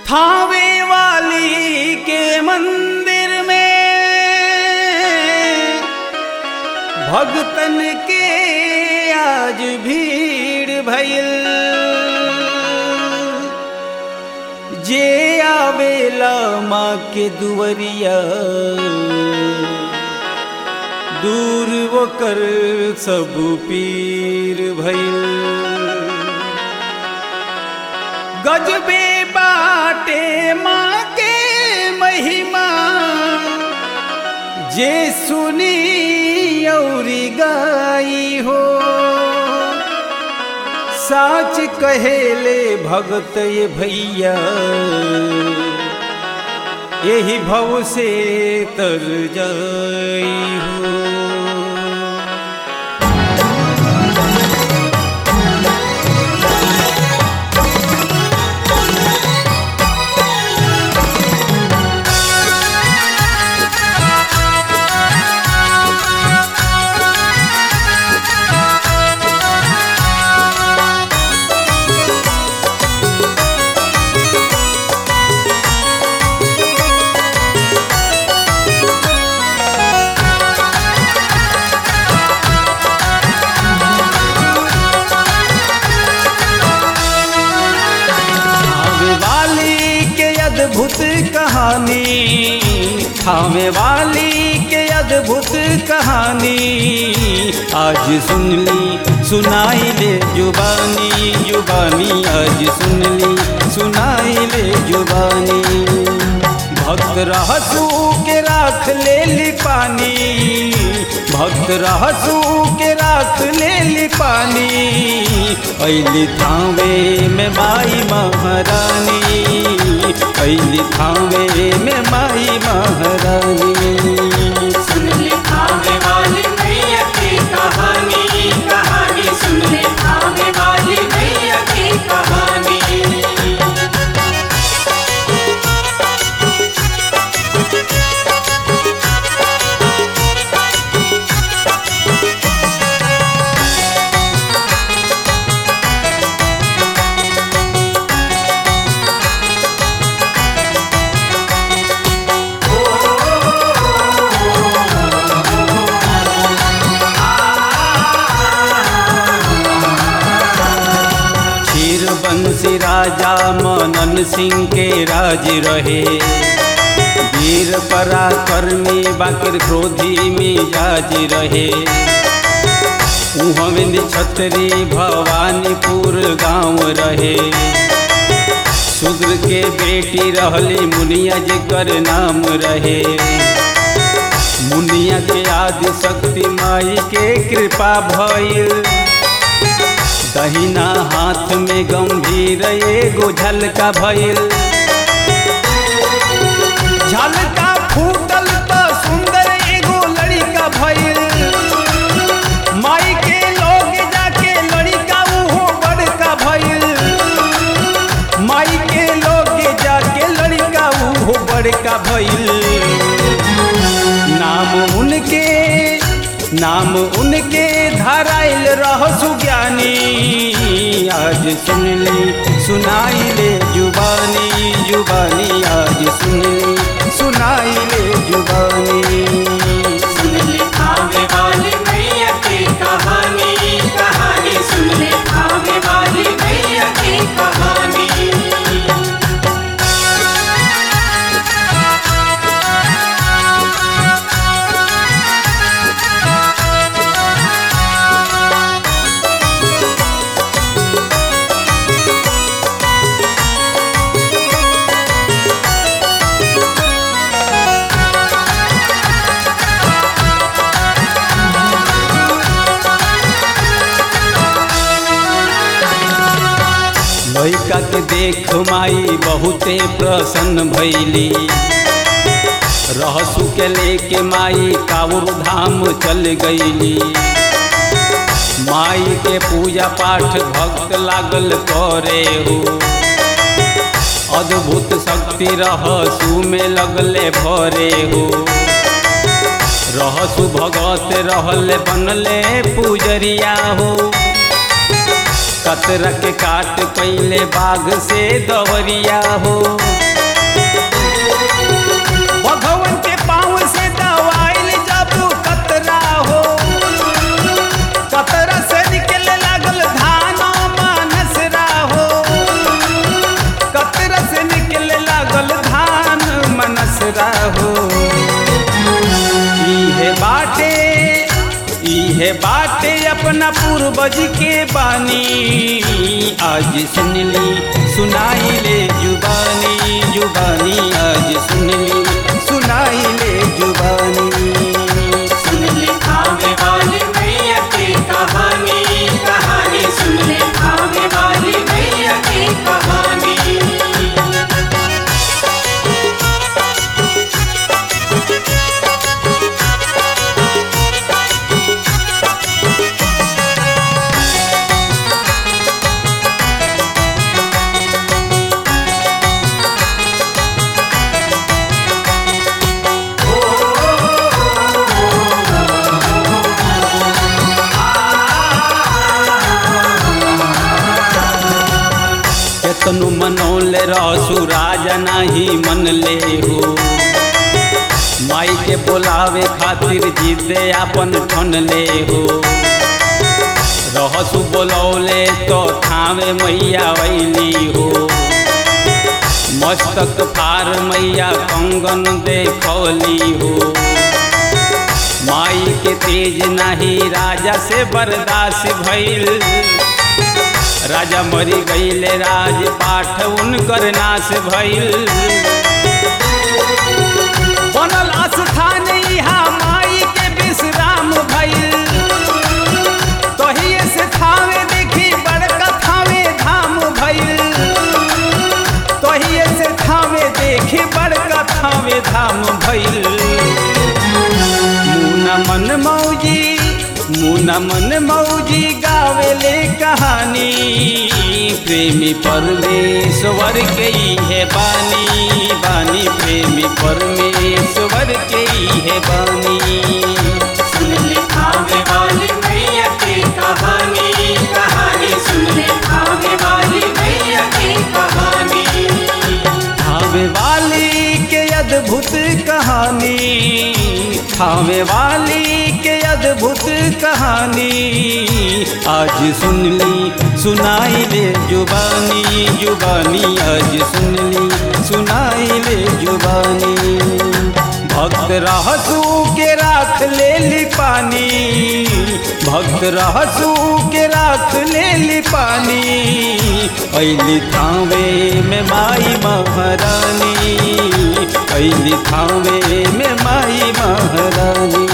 थावे वाली के मंदिर में भगतन के आज भीड़ भइल जे आवेला माँ के दुवरिया दूर वो कर सब पीर भइल गजबे बाटे माँ के महिमा जे सुनी औरी गाई हो साच कहेले भगत ये भैया यही भव से तर जाई हो थामे वाली के अद्भुत कहानी थामे वाली के अद्भुत कहानी आज सुन ली सुनाई ले जुबानी जुबानी आज सुन ली सुनाई ले जुबानी भक्त रहसू के राख ले ली पानी भक्त रहसू के राख ले ली पानी ऐली थावे में माई महारानी ऐली थावे में माई महारानी सुन ले खाने वाली मैया की कहानी कहानी सुन ले खाने वाली मैया की कहानी क्षीर बंसी राजा मनन सिंह के राज रहे वीर पराक्रमी बाकिर क्रोधी मिजाज रहे उहविंद छतरी भवानीपुर गांव रहे शूद्र के बेटी रहली मुनिया जेकर नाम रहे मुनिया के आदि शक्ति माई के कृपा भइल दहिना हाथ में गंभीर एगो झलका भइल झलका फूटल तो सुंदर एगो लड़का भइल माई के लोग जाके लड़का उहो बड़का भइल माई के लोग जाके लड़का उहो बड़का भइल नाम उनके नाम उनके धराइल रह सुज्ञानी आज सुन ली सुनाई ले जुबानी जुबानी आज सुन ली सुनाई ले जुबानी सुन ले खाने वाली मैया की कहानी कहानी सुन ले खाने वाली मैया की कहानी लइका के देख माई बहुते प्रसन्न भैली रहसु के लेके माई काउर धाम चल गईली माई के पूजा पाठ भक्त लागल करे हो अद्भुत शक्ति रहसु में लगले भरे हो रहसु भगत रहले बनले पूजरिया हो कतरा के काट कैले बाघ से दवरिया हो भगवान के पाँव से दवाइल जब कतरा हो कतरा से निकले लागल धान मानसरा हो कतरा से निकले लागल धान मनसरा हो इहे बाटे इहे बाटे अपना पूर्वज के बानी आज सुनली सुनाई ले जुबानी जुबानी आज सुनली सुनाई ले जुबानी सुन ले आवे वाली मैया की कहानी कहानी सुन ले आवे वाली मैया की कहानी केतनु मनौले रसु राजा नाही मन ले हो माई के बोलावे खातिर जिदे अपन ठन ले हो रहसु बोलौले तो थावे मैया वैली हो मस्तक फार मैया कंगन देखौली हो माई के तेज नाही राजा से बर्दाश्त भइल राजा मरी गईले राज पाठ उनकर नाश भइल बनल स्थान इहा माई के विश्राम भइल तहिए से थावे देखी बड़का थावे धाम भइल तहिए से थावे देखी बड़का थावे धाम भइल मुना मन मौजी मुना मन मौजी गावेले कहानी प्रेमी परमेश्वर के ही है बानी बानी प्रेमी परमेश्वर के ही है बानी सुन ले आवे वाली मैया की कहानी कहानी सुन ले आवे वाली मैया की कहानी थावे वाली के अद्भुत कहानी थावे वाली के अद्भुत कहानी आज सुन ली सुनाई ले जुबानी जुबानी आज सुन ली सुनाई ले जुबानी भक्त रहसू के राख ले ली पानी भक्त रहसू के राख ले ली पानी ऐली थावे में माई महारानी ऐली थावे में माई महारानी